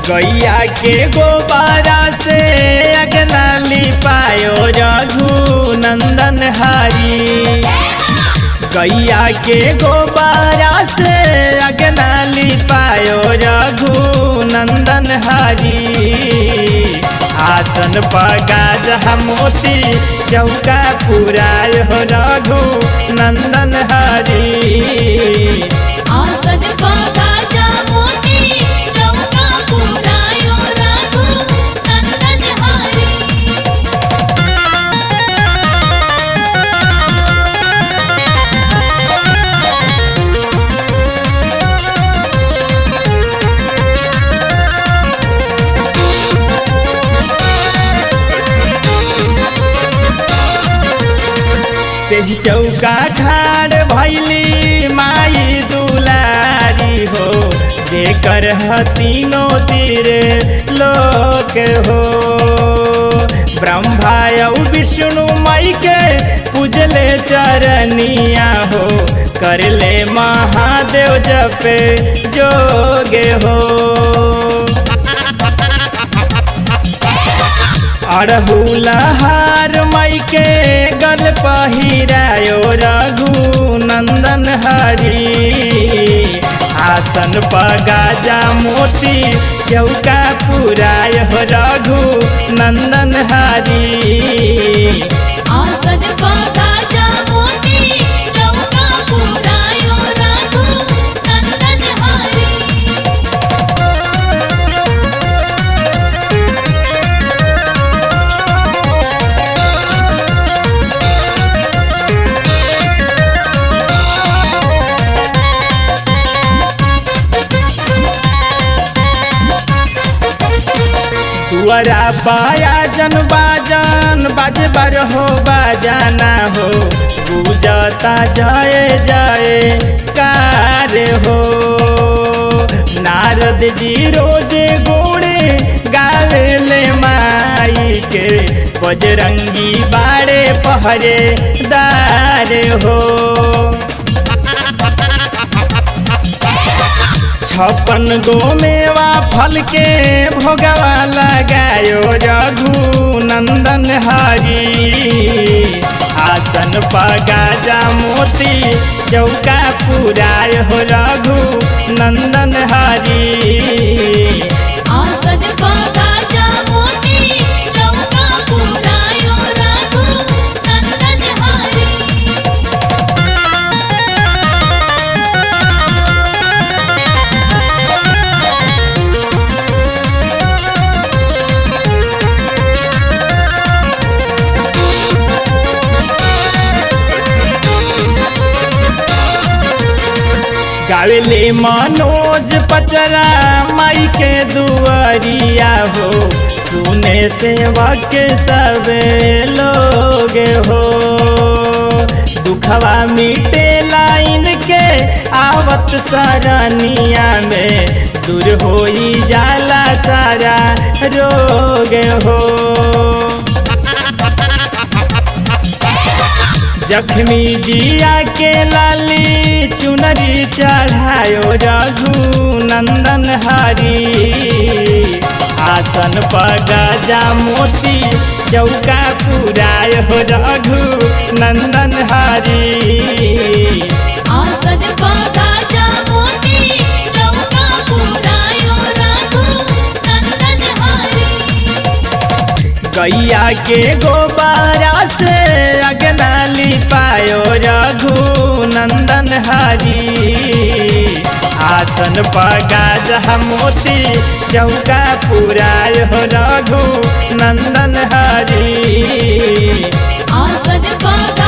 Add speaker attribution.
Speaker 1: गैया के गोबारा से अगना लिपायो रघु नंदन हरी गैया के गोबारा से अगना लिपायो रघु नंदन हरी आसन पगा जहा मोती चौका पुराय हो रघु नंदन हरी
Speaker 2: आसज पागा जा मोती चौका पुरायो रघु नंदन हरी
Speaker 1: सेही चौका ठाड़ भैली माई दुलारी हो जेकर तीनों तीरे लोक हो ब्रह्मा और विष्णु मई के पूजले चरनिया हो करले महादेव जपे जोगे हो अड़हुलहार मई के गल पहिरायो रघु नंदन हरी आसन पगाजा मोती चौका पुराय हो रघु नंदन हरी
Speaker 2: आसज पागा जा मोती चौका पुरायो रघु नंदन हरी
Speaker 1: दुआरा पाया जन बाजन बाजे बर हो बाजाना हो पूजता जाए जाए कार हो नारद जी रोजे गोड़े गावे ले माई के बजरंगी बाड़े पहरे दार हो छप्पन गो मेवा फल के भोगवा लगायो रघु नंदन हरी आसन पगाजा मोती चौका पुराय हो रघु नंदन हरी
Speaker 2: आसज पागा जा मोती चौका पुरायो रघु नंदन हरी
Speaker 1: गावेले मनोज पचरा माई के दुआरिया हो सुने सेवक सब लोग हो दुखवा मिटे लाइन के आवत सरनिया में दूर होई जाला सारा रोग हो जख्मी जिया के लाली चुनरी चढ़ायो रघु नंदन हरी आसन पगजा मोती चौका पुराय हो रघु नंदन हरी
Speaker 2: आसज पागा जा मोती चौका पुरायो रघु नंदन हरी
Speaker 1: गैया के गोबारा से अगना लिपायो रघु नंदन हरी आसन पगा मोती चौका पुराय हो रघु नंदन हरी
Speaker 2: आसज पागा